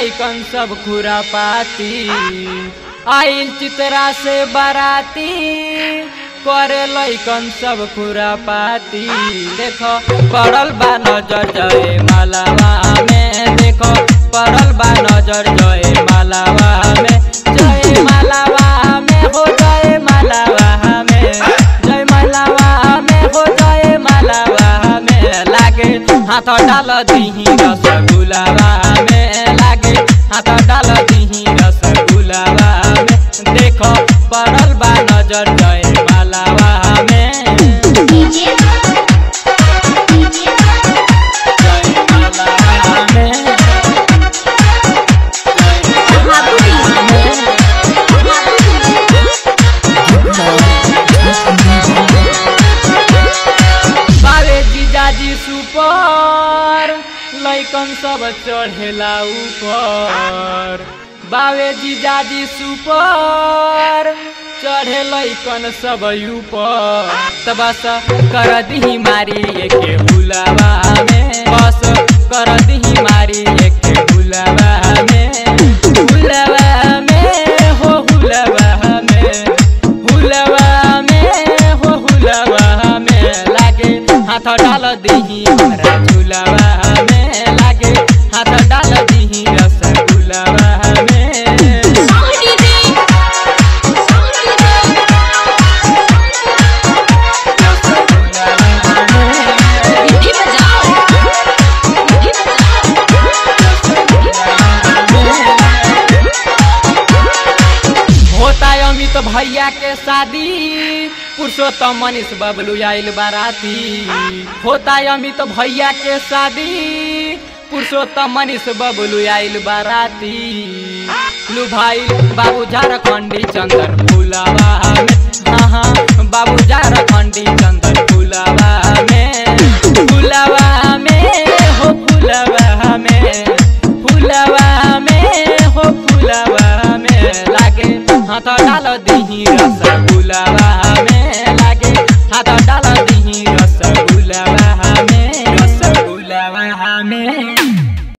लैकन सब खुरापाती आइल चित्रा से बाराती करे लैकन सब खुरापाती देखो पड़ल बा नजर जय मालावा में देखो पड़ल बा नजर जय मालावा में जय मालावा में हो जय मालावा में जय मालावा में हो जय मालावा में लागे हाथ डाल दीही रसगुलावा में लागे हाथ डाल दीही रसगुलावा में देखो पड़ल बा नजर जय मालावा में डीजे डीजे जय मालावा में बावे जीजाजी सुपर लैकन सब चढ़ेला ऊपर बावे जीजाजी सुपर चढ़े लैकन सब ऊपर त बस कर दिही मारी एके हुलावा में बस कर दिही मारी एके हुलावा में हुलावा में हो हुलावा में हुलावा में हो हुलावा में लागे हाथ डाल दीही हमरा झुलावा में लागे हाथ डाल दीही रसगुलावा में होता है अमित भैया के शादी पुरुषोत्तम मनीष बबलू आइल बाराती होता है अमित भैया के शादी पुरुषोत्तम मनीष बबलू आइल बाराती लू भाई बाबू झारखंडी चंदन फुलावा में हाँ हाँ बाबू झारखंडी चंदन फुलावा में फुलावा